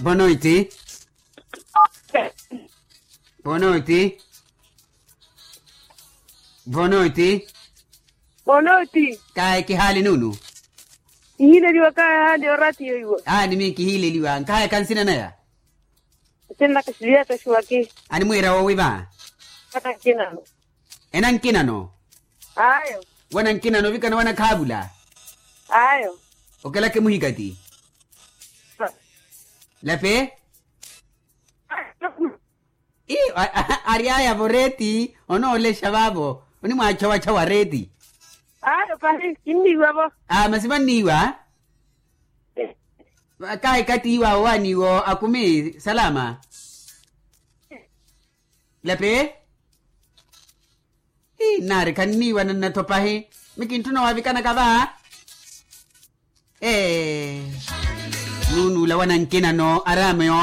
Boa noite. Boa noite. Boa noite. Bonoti. Kaya kihali nunu. Ihile liwa kaya hadi orati yo iwo. Ah ni miki hile liwa. Kaya kansina naya. Tena kasilia ta shuwaki. Ani mwira wo wiba. Kata kina. Enan kinano. Ayo. Wanan kinano vika na wana kabula. Ayo. Okala ke muhigati. Lape? I ariaya voreti. Ono ole shababo. Oni mwa chawa chawa reti. Ayo pasi kindi wabo. Ah masima niwa. Kai kati iwa wani wo akumi salama. Lape? Hi nare kan niwa na natopahi. Mikintuno wavikana kaba. Eh. Nunu la wanan kinano arame yo